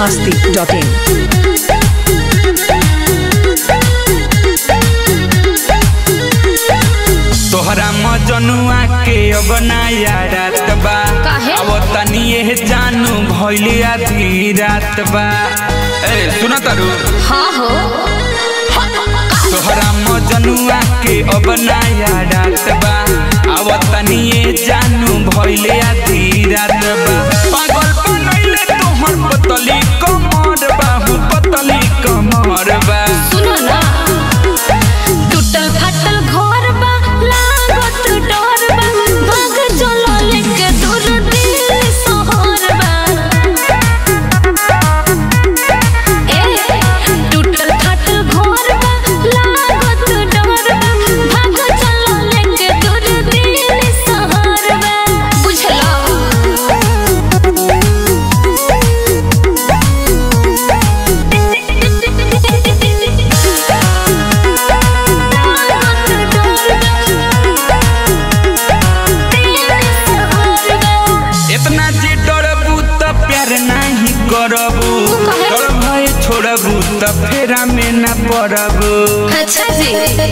biharmasti.in तोहरा मजनुआ के अब नया रात बा काहे? अब तनी ये जानू भइले आधी रात बा ए सुन तारू हाँ हो तोहरा मजनुआ के अब नया रात बा अब तनी ये जानू भइले आधी रात बा पागल बनैले तोहर पतली कमर बा हु पतली कमर बा सुनो ना टूटल फाटल घर बा लागत डर बा भाग चलो लेके दूर दिल शहर बा ए टूटल फाटल घर बा लागत डर बा भाग चलो लेके दूर दिल शहर बा बुझलो इतना जे डरबू त प्यार नाही करबू काहे? डर भय छोड़बू त फेरा में न पड़बू अच्छा जी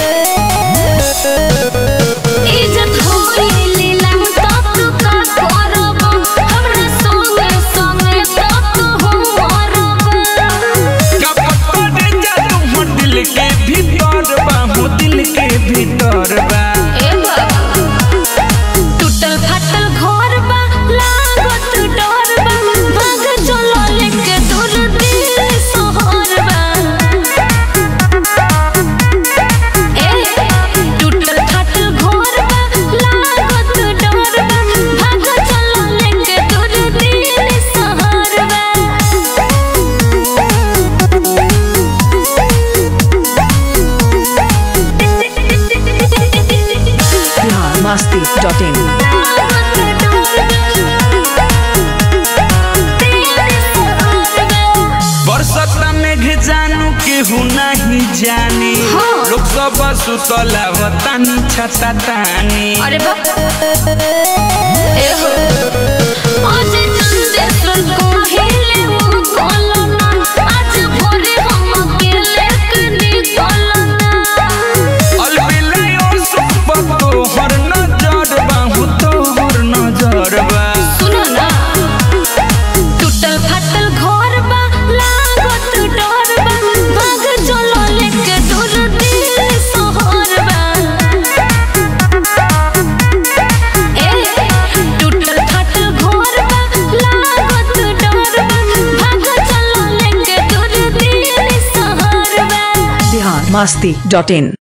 इज्जत होई लीला तब तो का करब हमरा संगे संगे तब तो हम मरब कपट करे जा तुम दिल के भीतर बा हो दिल के भीतर बा ए बाबू टूटल फाटल घर बा लागत डर बा भाग चलो लेके दूर दिल शहर बा ए टूटल फाटल घर बा लागत डर बा भाग चलो लेके दूर दिल शहर बा biharmasti.in बरसत मेघ जानू केहू नहीं जानी हाँ। लोग सब सुतला वतानी छता तानी अरे बाप ए हो आज चंदेश्वर को हिले वो कोलना आज भोरे हम अकेले कनी कोलना अलबिलायो सुप तोहर नजर बा हो तोहर नजर बा सुनो ना टूटल फाटल घर बा लागत डर बा भाग चलो लेके दूर दिल शहर बा ए टूटल फाटल घर बा लागत डर बा भाग चलो लेके दूर दिल शहर बा biharmasti.in